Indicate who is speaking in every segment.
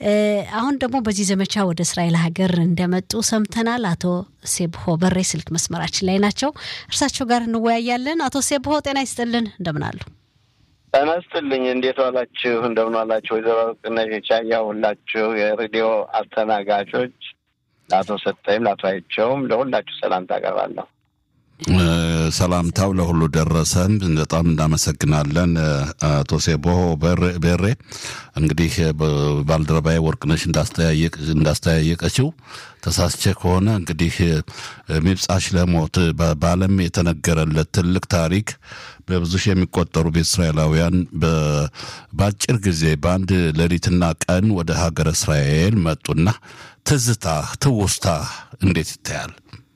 Speaker 1: አሁን ደግሞ በዚህ ዘመቻ ወደ እስራኤል ሀገር እንደመጡ ሰምተናል። አቶ ሴብሆ በሬ ስልክ መስመራችን ላይ ናቸው። እርሳቸው ጋር እንወያያለን። አቶ ሴብሆ ጤና ይስጥልን፣ እንደምን አሉ?
Speaker 2: ጤና ይስጥልኝ። እንዴት ዋላችሁ? እንደምን ዋላችሁ? ወይዘሮ ቅነሽ ቻያ ሁላችሁ የሬዲዮ አስተናጋጆች፣ ለአቶ ሰጠይም ለአቶ አይቸውም ለሁላችሁ ሰላምታ አቀርባለሁ።
Speaker 3: ሰላምታው ለሁሉ ደረሰን። በጣም እናመሰግናለን አቶ ሴቦ ቤሬ። እንግዲህ ባልደረባዬ ወርቅነሽ እንዳስተያየቀችው ተሳስቼ ከሆነ እንግዲህ ሚብጻ ሽለሞት በዓለም የተነገረለት ትልቅ ታሪክ በብዙ ሺህ የሚቆጠሩ ቤተ እስራኤላውያን በአጭር ጊዜ በአንድ ሌሊትና ቀን ወደ ሀገረ እስራኤል መጡና ትዝታ ትውስታ እንዴት ይታያል?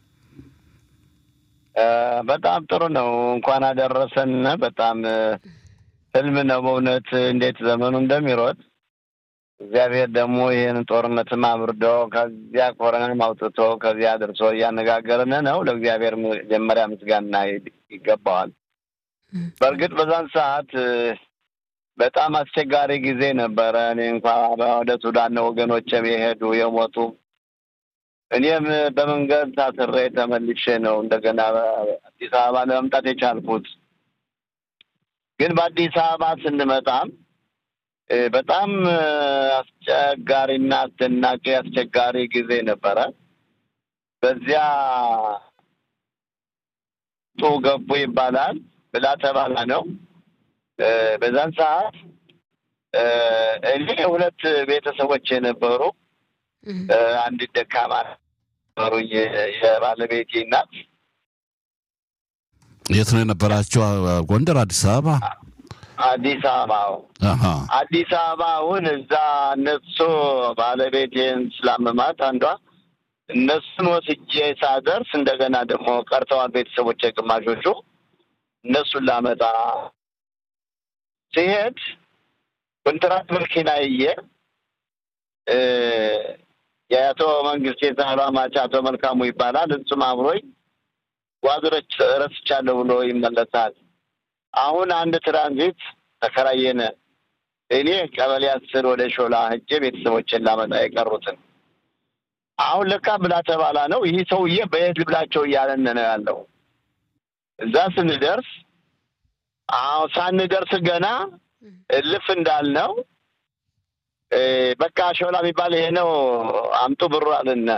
Speaker 2: በጣም ጥሩ ነው። እንኳን አደረሰን። በጣም ህልም ነው በእውነት እንዴት ዘመኑ እንደሚሮጥ እግዚአብሔር ደግሞ ይህን ጦርነትም አብርዶ ከዚያ ኮረናም አውጥቶ ከዚያ አድርሶ እያነጋገርን ነው። ለእግዚአብሔር መጀመሪያ ምስጋና ይገባዋል። በእርግጥ በዛን ሰዓት በጣም አስቸጋሪ ጊዜ ነበረ። እኔ እንኳ ወደ ሱዳን ወገኖችም የሄዱ የሞቱ እኔም በመንገድ ታስሬ ተመልሼ ነው እንደገና አዲስ አበባ ለመምጣት የቻልኩት። ግን በአዲስ አበባ ስንመጣም በጣም አስቸጋሪና አስደናቂ አስቸጋሪ ጊዜ ነበረ። በዚያ ጡ ገቡ ይባላል ብላ ተባላ ነው። በዛን ሰዓት እኔ ሁለት ቤተሰቦች የነበሩ አንድ ደካማ ነበሩ። የባለቤቴ እናት
Speaker 3: የት ነው የነበራቸው? ጎንደር፣ አዲስ አበባ?
Speaker 2: አዲስ አበባ። አዲስ አበባ አሁን እዛ እነሱ ባለቤቴን ስላመማት አንዷ እነሱን ወስጄ ሳደርስ እንደገና ደግሞ ቀርተዋል ቤተሰቦች ግማሾቹ። እነሱን ላመጣ ሲሄድ ኮንትራት መኪና ይዤ የአቶ መንግስት የዛህሏ ማች አቶ መልካሙ ይባላል። እሱም አብሮኝ ጓዝሮች ረስቻለሁ ብሎ ይመለሳል። አሁን አንድ ትራንዚት ተከራየነ። እኔ ቀበሌ አስር ወደ ሾላ ሄጄ ቤተሰቦችን ላመጣ የቀሩትን አሁን ለካ ብላ ተባላ ነው። ይህ ሰውዬ በየት ልብላቸው እያለን ነው ያለው። እዛ ስንደርስ አዎ ሳንደርስ ገና እልፍ እንዳልነው በቃ ሾላ የሚባል ይሄ ነው አምጡ ብሩ አልን።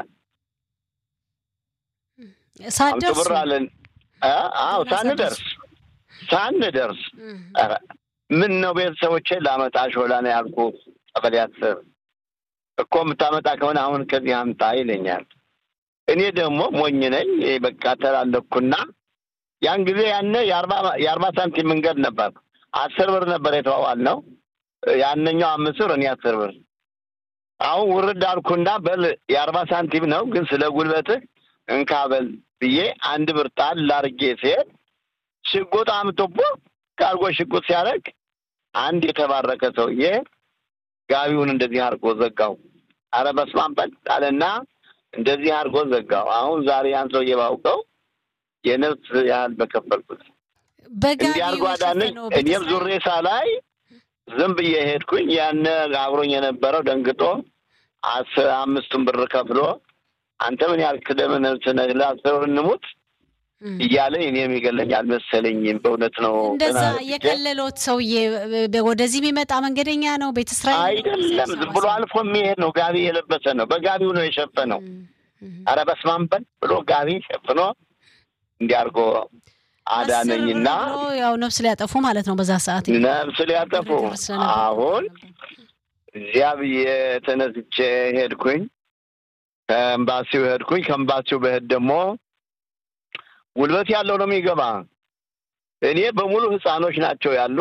Speaker 2: አምጡ ብሩ አልን። አዎ ሳንደርስ ሳንደርስ ምን ነው ቤተሰቦቼን ላመጣ ሾላ ነው ያልኩ ቀበሌ አስር እኮ የምታመጣ ከሆነ አሁን ከዚህ አምጣ ይለኛል። እኔ ደግሞ ሞኝ ነኝ። በቃ ተላለኩና ያን ጊዜ ያነ የአርባ ሳንቲም መንገድ ነበር። አስር ብር ነበር የተዋዋል ነው ያነኛው አምስት ብር እኔ አስር ብር። አሁን ውርድ አልኩና በል የአርባ ሳንቲም ነው ግን ስለ ጉልበትህ እንካ በል ብዬ አንድ ብር ጣል ላርጌ ሲሄድ ሽጉጥ አምጥቦ ካልጎ ሽጉጥ ሲያደርግ አንድ የተባረከ ሰውዬ ጋቢውን እንደዚህ አድርጎ ዘጋው። አረ በስመ አብ በል አለና እንደዚህ አድርጎ ዘጋው። አሁን ዛሬ ያን ሰውዬ ባውቀው የነፍስ ያህል በከፈልኩት እንዲህ አድርጎ አዳነኝ። እኔም ዙሬ ሳላይ ዝም ብዬ ሄድኩኝ። ያነ አብሮኝ የነበረው ደንግጦ አስር አምስቱን ብር ከፍሎ አንተ ምን ያህል ክደምን ስነህ ለአስር ብር እንሙት እያለ እኔ የሚገለኝ አልመሰለኝም። በእውነት ነው።
Speaker 1: እንደዛ የከለሎት ሰውዬ ወደዚህ የሚመጣ መንገደኛ ነው። ቤተ እስራኤል
Speaker 2: አይደለም፣ ዝም ብሎ አልፎ የሚሄድ ነው። ጋቢ የለበሰ ነው። በጋቢው ነው የሸፈነው። አረ በስመ አብ በል ብሎ ጋቢ ሸፍኖ እንዲያርጎ አዳነኝና
Speaker 1: ያው ነፍስ ሊያጠፉ ማለት ነው። በዛ ሰዓት
Speaker 2: ነፍስ ሊያጠፉ አሁን እዚያ ብዬ ተነስቼ ሄድኩኝ። ከኤምባሲው ሄድኩኝ። ከኤምባሲው በሄድ ደግሞ ጉልበት ያለው ነው የሚገባ። እኔ በሙሉ ህፃኖች ናቸው ያሉ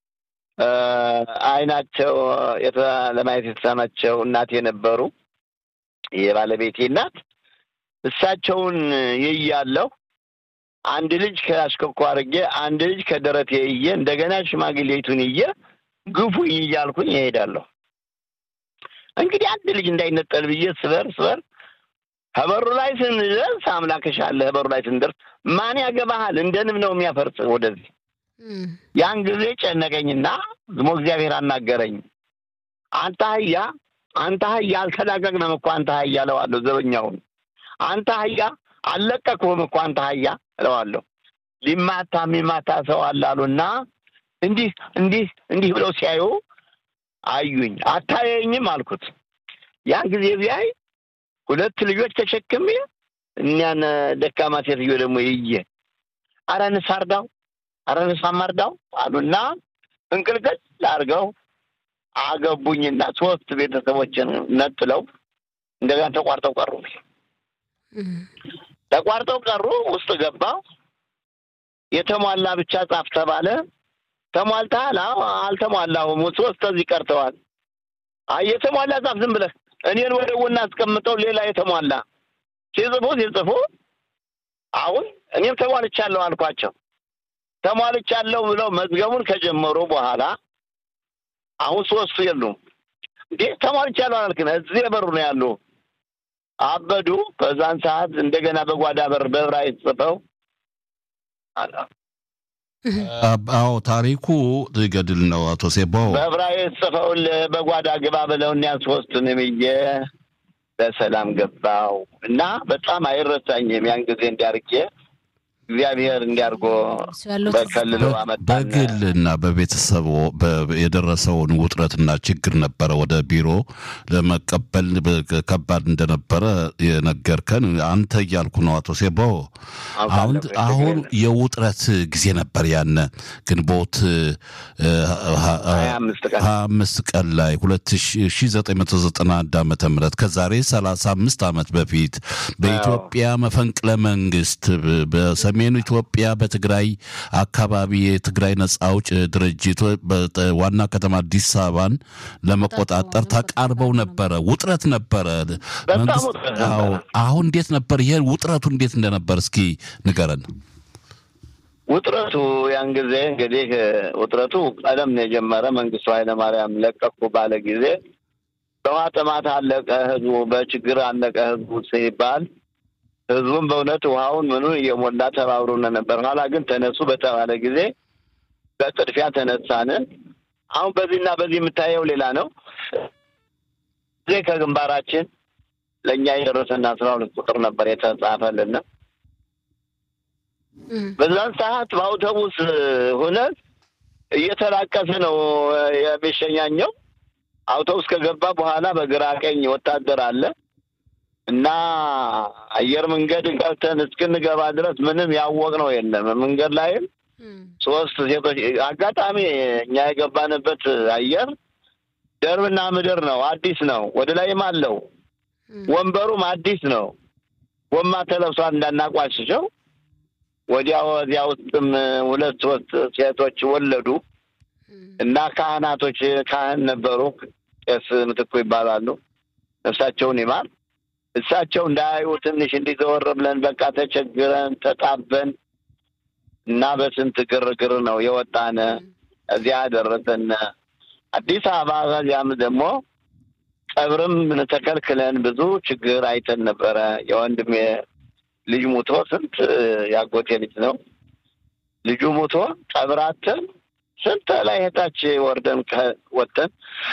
Speaker 2: አይናቸው ለማየት የተሳናቸው እናት የነበሩ የባለቤቴ እናት እሳቸውን ይያለሁ አንድ ልጅ ከአሽከኮ አድርጌ አንድ ልጅ ከደረቴ እየ እንደገና ሽማግሌቱን እየ ግፉኝ እያልኩኝ ይሄዳለሁ። እንግዲህ አንድ ልጅ እንዳይነጠል ብዬ ስበር ስበር ከበሩ ላይ ስንደርስ አምላክሽ አለ። በሩ ላይ ስንደርስ ማን ያገባሃል? እንደ ንብ ነው የሚያፈርስ ወደዚህ። ያን ጊዜ ጨነቀኝና ዝሞ እግዚአብሔር አናገረኝ። አንተ አህያ አንተ አህያ አልተላቀቅንም እኮ አንተ አህያ እለዋለሁ። ዘበኛውን አንተ አህያ አልለቀቅሁም እኮ አንተ አህያ እለዋለሁ። ሊማታ የሚማታ ሰው አላሉና እንዲህ እንዲህ እንዲህ ብለው ሲያዩ አዩኝ። አታየኝም አልኩት። ያን ጊዜ ቢያይ ሁለት ልጆች ተሸክሜ እኒያን ደካማ ሴትዮ ደግሞ ይየ አረ ንስ አርዳው፣ አረ ንስ አማርዳው አሉና እንቅልቅል አድርገው አገቡኝና ሶስት ቤተሰቦችን ነጥለው እንደገና ተቋርጠው ቀሩ። ተቋርጠው ቀሩ። ውስጥ ገባ። የተሟላ ብቻ ጻፍ ተባለ። ተሟልተሃል? አልተሟላሁም። ሶስት እዚህ ቀርተዋል። አይ የተሟላ ጻፍ ዝም ብለህ እኔን ወደ ጎን አስቀምጠው ሌላ የተሟላ ሲጽፉ ሲጽፉ አሁን እኔም ተሟልቻለሁ አልኳቸው። ተሟልቻለሁ ብለው መዝገቡን ከጀመሩ በኋላ አሁን ሶስቱ የሉም። እንዴ ተሟልቻለሁ አላልክም? እዚህ የበሩ ነው ያሉ። አበዱ። በዛን ሰዓት እንደገና በጓዳ በር በዕብራይስጥ ጽፈው
Speaker 3: አዎ ታሪኩ ገድል ነው። አቶ ሴባው
Speaker 2: በዕብራይስጥ ጽፈውልህ በጓዳ ግባ ብለው እኒያን ሶስቱንም ብዬ በሰላም ገባው እና በጣም አይረሳኝም። ያን ጊዜ እንዲያርጌ እግዚአብሔር እንዲያርጎ በከልለው አመጣን።
Speaker 3: በግል እና በቤተሰቡ የደረሰውን ውጥረትና ችግር ነበረ ወደ ቢሮ ለመቀበል ከባድ እንደነበረ የነገርከን አንተ እያልኩ ነው አቶ ሴባው። አሁን አሁን የውጥረት ጊዜ ነበር ያነ ግንቦት ሀያ አምስት ቀን ላይ ሁለት ሺ ዘጠኝ መቶ ዘጠና አንድ ዓመተ ምህረት ከዛሬ ሰላሳ አምስት ዓመት በፊት በኢትዮጵያ መፈንቅለ መንግስት በሰሜኑ ኢትዮጵያ በትግራይ አካባቢ የትግራይ ነጻ አውጭ ድርጅት ዋና ከተማ አዲስ አበባን ለመቆጣጠር ተቃርበው ነበረ። ውጥረት ነበረ። አሁን እንዴት ነበር? ይሄ ውጥረቱ እንዴት እንደነበር እስኪ ንገረን።
Speaker 2: ውጥረቱ ያን ጊዜ እንግዲህ ውጥረቱ ቀደም ነው የጀመረ። መንግስቱ ኃይለማርያም ለቀኩ ባለ ጊዜ በውሃ ጥማት አለቀ ህዝቡ፣ በችግር አለቀ ህዝቡ ሲባል ህዝቡም በእውነት ውሃውን ምኑን እየሞላ ተባብሮነ ነበር። ኋላ ግን ተነሱ በተባለ ጊዜ በጥድፊያ ተነሳን። አሁን በዚህና በዚህ የምታየው ሌላ ነው። ጊዜ ከግንባራችን ለእኛ የደረሰና አስራ ሁለት ቁጥር ነበር የተጻፈልን። በዛን ሰዓት በአውቶቡስ ሁነት እየተላቀሰ ነው የሚሸኛኘው። አውቶቡስ ከገባ በኋላ በግራ ቀኝ ወታደር አለ እና አየር መንገድ ገብተን እስክንገባ ድረስ ምንም ያወቅነው የለም። መንገድ ላይም ሶስት ሴቶች አጋጣሚ እኛ የገባንበት አየር ደርብና ምድር ነው፣ አዲስ ነው። ወደ ላይም አለው ወንበሩም አዲስ ነው። ጎማ ተለብሷል እንዳናቋሽሸው። ወዲያ ወዲያ ውስጥም ሁለት ሶስት ሴቶች ወለዱ እና ካህናቶች ካህን ነበሩ። ቄስ ምትኩ ይባላሉ። ነፍሳቸውን ይማር። እሳቸው እንዳያዩ ትንሽ እንዲዘወር ብለን በቃ ተቸግረን ተጣበን እና በስንት ግርግር ነው የወጣነ። እዚያ ደረሰን አዲስ አበባ። ከዚያም ደግሞ ቀብርም ተከልክለን ብዙ ችግር አይተን ነበረ። የወንድሜ ልጅ ሙቶ ስንት ያጎቴ ልጅ ነው ልጁ ሙቶ ቀብራትን ስንት ላይ ሄታች ወርደን ወጥተን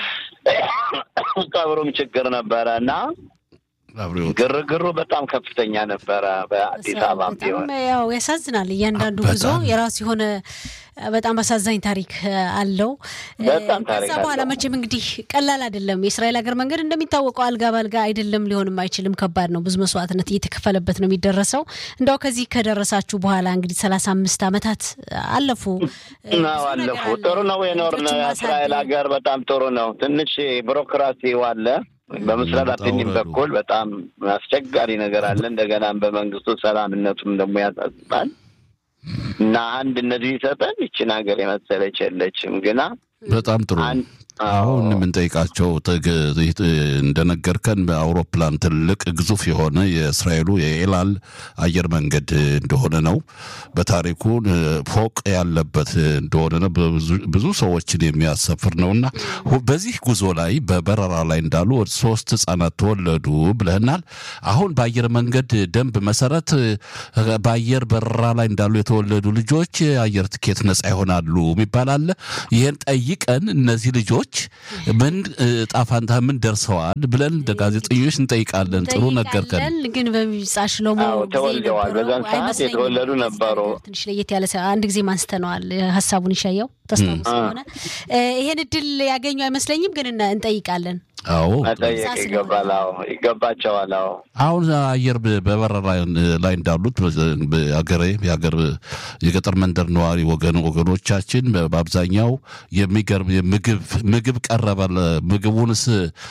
Speaker 2: ቀብሩም ችግር ነበረ እና ግርግሩ በጣም ከፍተኛ ነበረ። በአዲስ አበባ ቢሆን
Speaker 1: ያው ያሳዝናል። እያንዳንዱ ጉዞ የራሱ የሆነ በጣም አሳዛኝ ታሪክ አለው። ከዛ በኋላ መቼም እንግዲህ ቀላል አይደለም። የእስራኤል ሀገር መንገድ እንደሚታወቀው አልጋ ባልጋ አይደለም፣ ሊሆንም አይችልም። ከባድ ነው። ብዙ መስዋዕትነት እየተከፈለበት ነው የሚደረሰው። እንዳው ከዚህ ከደረሳችሁ በኋላ እንግዲህ ሰላሳ አምስት ዓመታት አለፉ
Speaker 2: አለፉ። ጥሩ ነው የኖርን እስራኤል ሀገር በጣም ጥሩ ነው። ትንሽ ቢሮክራሲ አለ በምስራቅ አትኒም በኩል በጣም አስቸጋሪ ነገር አለ። እንደገናም በመንግስቱ ሰላምነቱም ደግሞ ያሳስባል እና አንድነት ቢሰጠን ይችን ሀገር የመሰለች የለችም። ግና
Speaker 3: በጣም ጥሩ አሁን የምንጠይቃቸው እንደነገርከን በአውሮፕላን ትልቅ ግዙፍ የሆነ የእስራኤሉ የኤላል አየር መንገድ እንደሆነ ነው። በታሪኩ ፎቅ ያለበት እንደሆነ ነው። ብዙ ሰዎችን የሚያሰፍር ነው እና በዚህ ጉዞ ላይ በበረራ ላይ እንዳሉ ሶስት ህጻናት ተወለዱ ብለህናል። አሁን በአየር መንገድ ደንብ መሰረት በአየር በረራ ላይ እንዳሉ የተወለዱ ልጆች የአየር ትኬት ነጻ ይሆናሉ የሚባል አለ። ይህን ጠይቀን እነዚህ ልጆች ወገኖች ምን ጣፋንታ ምን ደርሰዋል ብለን እንደ ጋዜጠኞች እንጠይቃለን። ጥሩ ነገርከን።
Speaker 1: ግን በሚጻ ሽሎሞ
Speaker 2: ተወልደዋል። በዛን ሰዓት የተወለዱ ነበሩ።
Speaker 1: ትንሽ ለየት ያለ አንድ ጊዜ አንስተነዋል ሀሳቡን ይሻየው ተስታውስ ስለሆነ ይሄን እድል ያገኙ አይመስለኝም፣ ግን እንጠይቃለን።
Speaker 3: አዎ
Speaker 2: መጠየቅ ይገባል። አዎ ይገባቸዋል። አዎ
Speaker 3: አሁን አየር በበረራ ላይ እንዳሉት ሀገሬ የሀገር የገጠር መንደር ነዋሪ ወገን ወገኖቻችን በአብዛኛው የሚገርም ምግብ ምግብ ቀረበ። ምግቡንስ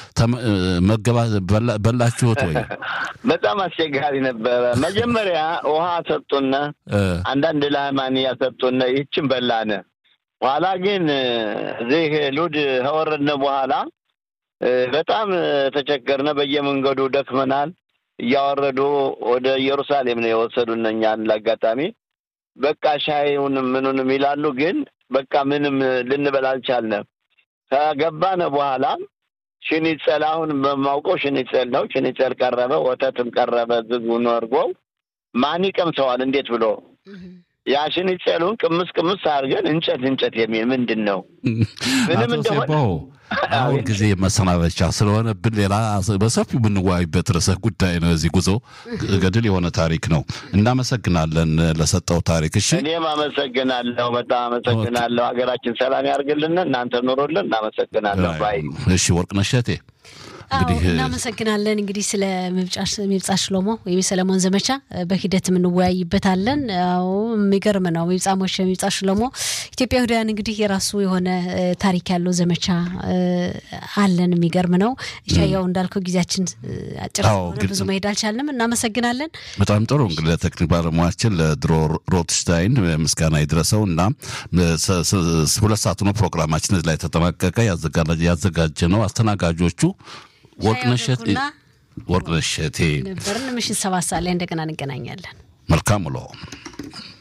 Speaker 3: መገባ በላችሁት ወይ?
Speaker 2: በጣም አስቸጋሪ ነበረ። መጀመሪያ ውሃ ሰጡነ፣ አንዳንድ ላማንያ ሰጡነ፣ ይህችን በላነ። በኋላ ግን እዚህ ሉድ ከወረድነ በኋላ በጣም ተቸገርነ። በየመንገዱ ደክመናል። እያወረዱ ወደ ኢየሩሳሌም ነው የወሰዱን እኛን። ለአጋጣሚ በቃ ሻይውንም ምኑንም ይላሉ፣ ግን በቃ ምንም ልንበል አልቻልንም። ከገባነ በኋላ ሽኒጸል አሁን በማውቀው ሽኒጸል ነው። ሽኒጸል ቀረበ፣ ወተትም ቀረበ። ዝጉን ወርጎው ማን ይቀምሰዋል? እንዴት ብሎ ያ ሽኒጸሉን ቅምስ ቅምስ አድርገን እንጨት እንጨት የሚል ምንድን ነው ምንም እንደሆነ
Speaker 3: አሁን ጊዜ መሰናበቻ ስለሆነብን ሌላ በሰፊው የምንወያይበት ርዕሰ ጉዳይ ነው። እዚህ ጉዞ ገድል የሆነ ታሪክ ነው። እናመሰግናለን ለሰጠው ታሪክ። እሺ፣
Speaker 2: እኔም አመሰግናለሁ። በጣም አመሰግናለሁ። ሀገራችን ሰላም ያርግልን። እናንተ ኑሮልን። እናመሰግናለሁ። ባይ
Speaker 3: እሺ፣ ወርቅነሽ እሸቴ
Speaker 1: እንግዲህ እናመሰግናለን። እንግዲህ ስለ ሚብጻ ሽሎሞ ወይም የሰለሞን ዘመቻ በሂደት የምንወያይበታለን። አዎ የሚገርም ነው። ሚብጻ ሞሸ፣ ሚብጻ ሽሎሞ ኢትዮጵያውያን እንግዲህ የራሱ የሆነ ታሪክ ያለው ዘመቻ አለን። የሚገርም ነው። ሻያው እንዳልከው ጊዜያችን አጭር ስለሆነ ብዙ መሄድ አልቻልንም። እናመሰግናለን።
Speaker 3: በጣም ጥሩ እንግዲህ ለቴክኒክ ባለሙያችን ለድሮ ሮትሽታይን ምስጋና ይድረሰው እና ሁለት ሰዓት ነው ፕሮግራማችን ላይ ተጠናቀቀ። ያዘጋጀ ነው አስተናጋጆቹ ወርቅነሸት ወርቅነሸቴ
Speaker 1: ነበርን። ምሽት ሰባት ሰዓት ላይ እንደገና እንገናኛለን።
Speaker 3: መልካም ውሎ